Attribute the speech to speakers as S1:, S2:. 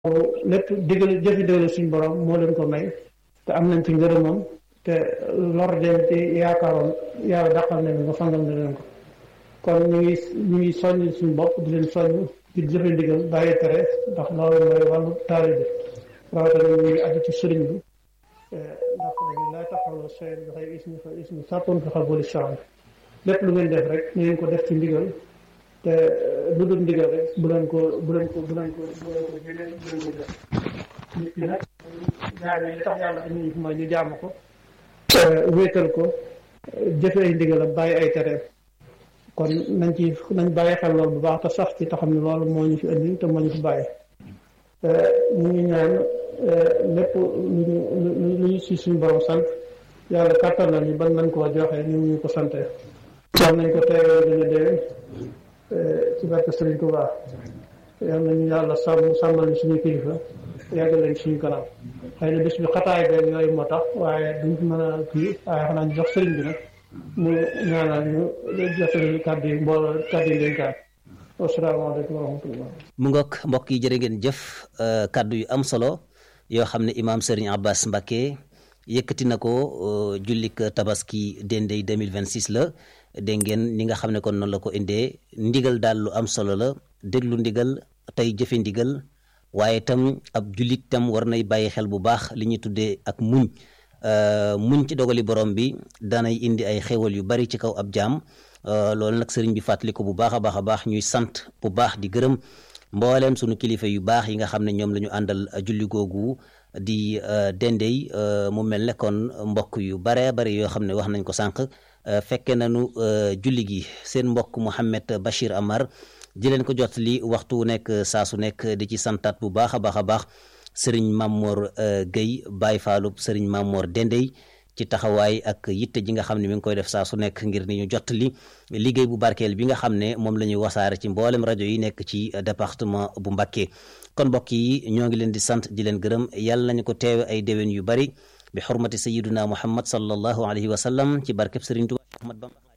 S1: lépp digal jëfi digal suñu borom moo leen ko may te am nañ ci ngërëmam te lor dem ci yaakaaroon yàlla dàqal nañ nga fangal na leen ko kon ñu ngi ñu ngi soññ suñu bopp di leen soññ di jëfe ndigal bàyyi tere ndax loolu mooy wàllu taalibe rawatina ñu ngi aju ci sëriñ bi ndax dañu laa taxawloo seen dafay ismi fa ismi sàppoon fi xabuli chan lépp lu ngeen def rek ñu ngeen ko def ci ndigal te lu dul ndigal rek bu leen ko bu leen ko bu leen ko bu leen ko jëlee bu leen ko def nit ki nag jaam yi li tax yàlla indi ñu mooy ñu jaamu ko wéetal ko jëfe ay ndigal ak bàyyi ay tereem kon nañ ci nañ bàyyi xel loolu bu baax te sax ci te xam ne loolu moo ñu fi indi te moo ñu fi bàyyi ñu ngi ñaan lépp lu ñu lu ñu si suñu borom sant yàlla kàttan nañu ban nañ koo joxe ñu ñu ko sante war nañ ko teewee dina déwén ci barke Sëriñ Tuubaa yal nañu yàlla sàmm sàmmal ñu suñu kilifa yàgg leen suñu kanam xëy na bés bi xataay beeg yooyu moo tax waaye duñ mën a kii waaye xanaa ñu jox sëriñ bi nag mu ñaanal ñu jotali kàddu yi mbooloo kàddu yi dénkaan asalaamaaleykum wa rahmatullah
S2: mu ngoog mbokk yi jërë ngeen jëf kàddu yu am solo yoo xam ne imaam Serigne Abbas Mbacké yëkkati na ko jullik tabaski dendey 2026 la dégg ngeen ni nga xam ne kon noonu la ko indee ndigal daal lu am solo la déglu ndigal tey jëfe ndigal waaye tam ab jullit tam war nay bàyyi xel bu baax li ñuy tuddee ak muñ muñ ci dogali borom bi danay indi ay xéwal yu bari ci kaw ab jaam loolu nag sëriñ bi fàttali ko bu baax a baax a baax ñuy sant bu baax di gërëm mbooleem sunu kilifa yu baax yi nga xam ne ñoom la ñu àndal julli googu di dendey mu mel ne kon mbokk yu bare bari yoo xam ne wax nañ ko sànq fekke nañu julli gi seen mbokk Mouhamed Bachir Amar di leen ko jot li waxtu wu nekk saa su nekk di ci santaat bu baax a baax a baax sëriñ Mamor Guèye Baye Fallou sëriñ Mamor Dendey ci taxawaay ak yitte ji nga xam ne mi ngi koy def saa su nekk ngir ni ñu jot li liggéey bu barkeel bi nga xam ne moom la ñuy wasaare ci mboolem rajo yi nekk ci département bu Mbacké kon mbokk yi ñoo ngi leen di sant di leen gërëm yàlla nañu ko teewe ay déwén yu bari bi xurmati sayiduna muhammad sallallahu alayhi wa sallam ci barkeb sëriñ Tuubaa Ahmad Bamba